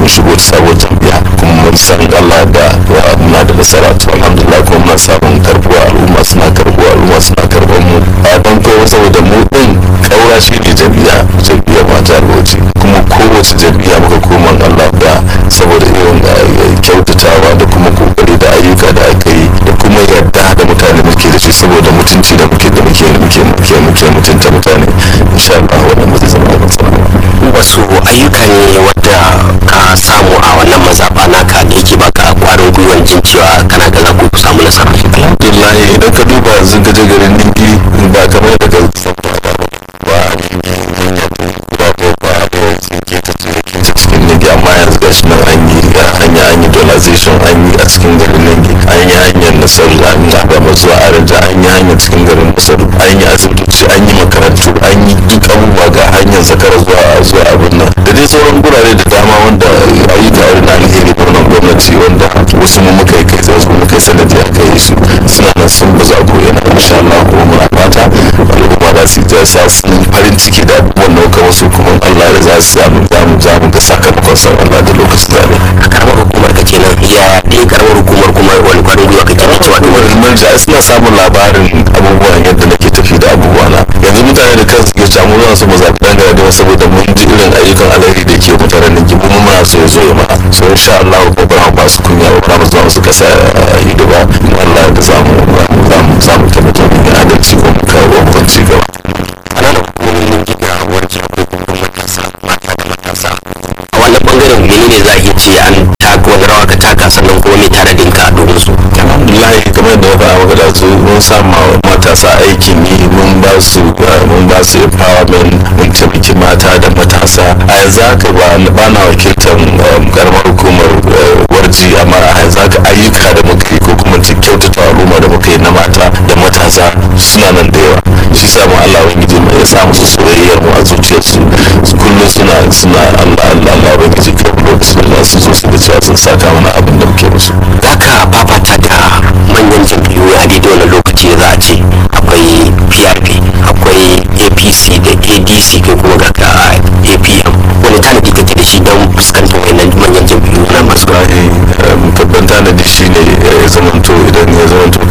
shigo ta sabuwar jam'iyya kuma mun san Allah da muna da nasara to alhamdulillah kuma muna samun karbuwa al'umma suna karbuwa al'umma suna karban mu a dan kowa saboda mu din kaura shi ne jam'iyya jam'iyya ma ta alwaci kuma kowace jam'iyya muka koma Allah da saboda irin kyautatawa da kuma kokari da ayyuka da aka yi da kuma yarda da mutane muke da shi saboda mutunci da muke da muke muke muke muke mutunta mutane insha Allah wannan ba zai zama da matsala ba wasu ayyuka ne wadda ka samu a wannan mazaɓa naka da yake baka kwarin gwiwan jin cewa kana ga za ku samu nasara alhamdulillah idan ka duba yanzu ka je garin ningi ba kamar daga sabba ba ba a ningi hanya ta guda ko ba a da tsinke ta tsinke ta cikin ningi amma yanzu ga shi nan an yi hanya an yi dolization an yi a cikin garin ningi an yi hanyar nasaru an yi abama zuwa araja an yi hanyar cikin garin nasaru an yi asibitoci an yi makarantu an yi duk abubuwa ga hanyar zakara zuwa zuwa abin nan da dai sauran gurare da dama wanda ayyuka wani na alheri birnin gwamnati wanda wasu mu muka yi kai wasu mu muka yi sanadi aka yi su suna nan sun bazu a ko'ina insha Allah kuma muna fata al'umma za su ja sa su farin ciki da abubuwan da muka wasu kuma Allah ya za su samu zamu zamu ga sakamakon san Allah da lokacin zabe a karamar hukumar ka kenan ya ɗaya karamar hukumar kuma wani kwarin gwiwa kake da cewa duk wani manja suna samun labarin abubuwan yadda nake tafi da abubuwa na yanzu mutane da kansu ke camu zuwa su mu zaɓi ɗan gaba saboda mun ji irin ayyukan alheri da ke mutanen nan gibu mun muna so ya zo ya mana so insha Allah ko ba ba su kunya ba mu zuwa su kasa ido ba in Allah da zamu zamu zamu tabbata mu yi adalci ko mu kawo mu ci gaba ƙananan hukumomin gina warke ko kuma matasa mata da matasa a wannan bangaren menene za a iya ce an taka wani rawa ka taka sannan kuma mai tanadin ka domin su alhamdulillah kamar da ba maka da su mun sama matasa aikin yi mun ba su mun ba su empowerment mun taimaki mata da matasa a yanzu haka ba ba na wakiltar karamar hukumar warji amma a yanzu haka ayyuka da muka yi ko kuma kyautata al'umma da muka yi na mata da matasa suna nan da yawa shi sa mu Allah ubangiji mu ya sa musu soyayyar mu a zuciyarsu kullum suna suna Allah Allah Allah ubangiji ka lokacin da su zo su ga cewa sun saka mana abin da muke musu za ka fafata da manyan jam'iyyu a daidai wani lokaci za a ce akwai prp akwai apc da adc ko kuma ga ka apm wani tanadi kake da shi don fuskantar wannan manyan jam'iyyu na masu wallahi babban tanadi shine ya zamanto idan ya zamanto